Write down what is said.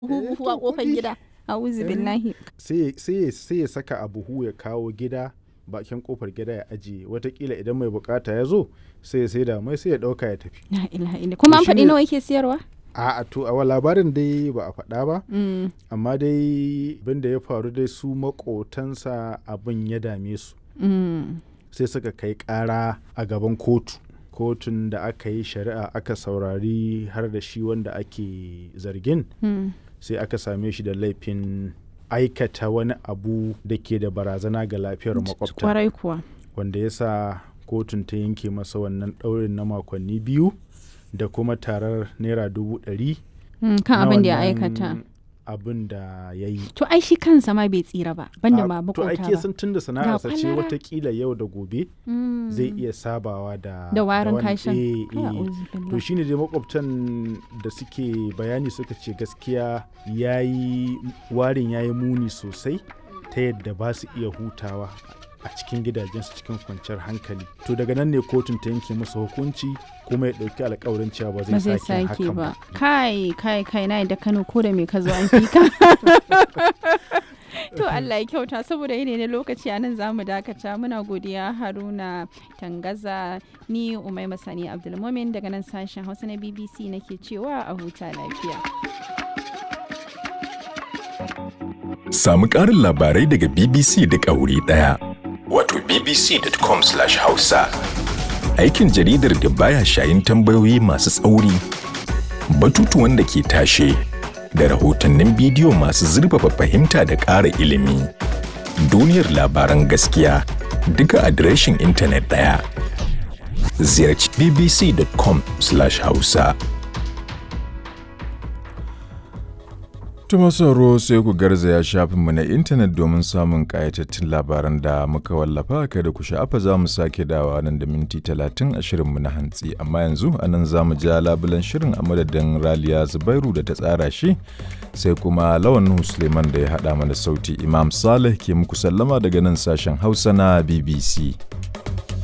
buhu a kofar gida a'udhu billahi sai ya saka a buhu ya kawo gida bakin kofar gida ya ajiye watakila idan mai bukata ya zo sai ya sai da mai sai ya dauka ya tafi la ilaha illa kuma an To faɗi shine- nawa yake siyarwa a to a labarin dai ba a faɗa ba Mm, amma dai abin da ya faru dai su makotansa abin ya dame su mm, sai suka kai ƙara a gaban kotu kotun da aka yi shari'a aka saurari har da shi wanda ake zargin mm. sai aka same shi da laifin aikata wani abu da ke da barazana ga lafiyar makwabta kwarai kuwa wanda ya sa kotun ta yanke masa wannan ɗaurin na makonni biyu da kuma tarar naira dubu ɗari Mm, kan na abin da ya wannan aikata abin da ya yi to ai shi kansa ma bai tsira ba banda A- ma to makota ake ba sun tun da sana'arsa ce kwalara. watakila yau da gobe Mm. zai iya sabawa da da warin wani- kashin eh, Kai, eh. a'udhu to billah. shine dai makwabtan da suke bayani suka ce gaskiya yayi warin yayi muni sosai ta yadda ba su iya hutawa a cikin gidajensu cikin kwanciyar hankali to daga nan ne kotun ta yanke masa hukunci kuma ya ɗauki alkawarin cewa ba ba zai zai sake sake hakan ba ba kai kai kai na da kano ko da me ka zo an fi ka to Allah ya kyauta saboda yanayi na lokaci a nan zamu dakata muna godiya haruna tangaza ni umai masani abdulmumin daga nan sashen hausa na bbc nake cewa a huta lafiya Samu ƙarin labarai daga BBC da wuri ɗaya. Wato bbc.com/hausa. Aikin jaridar da baya shayin tambayoyi masu tsauri, batutuwan da ke tashe, da rahotannin bidiyo masu zurfafa fahimta da ƙara ilimi. Duniyar labaran gaskiya duka adireshin intanet ɗaya. Ziyarci bbc.com/hausa. Tuma sauro sai ku garzaya shafinmu na intanet domin samun ƙayatattun labaran da muka wallafa kada ku sha'afa za mu sake dawa nan da minti talatin a shirinmu na hantsi amma yanzu a nan za mu ja labulan shirin a madadin raliya zubairu da ta tsara shi sai kuma lawan Nuhu suleiman da ya haɗa mana sauti imam saleh ke muku sallama daga nan sashen hausa na bbc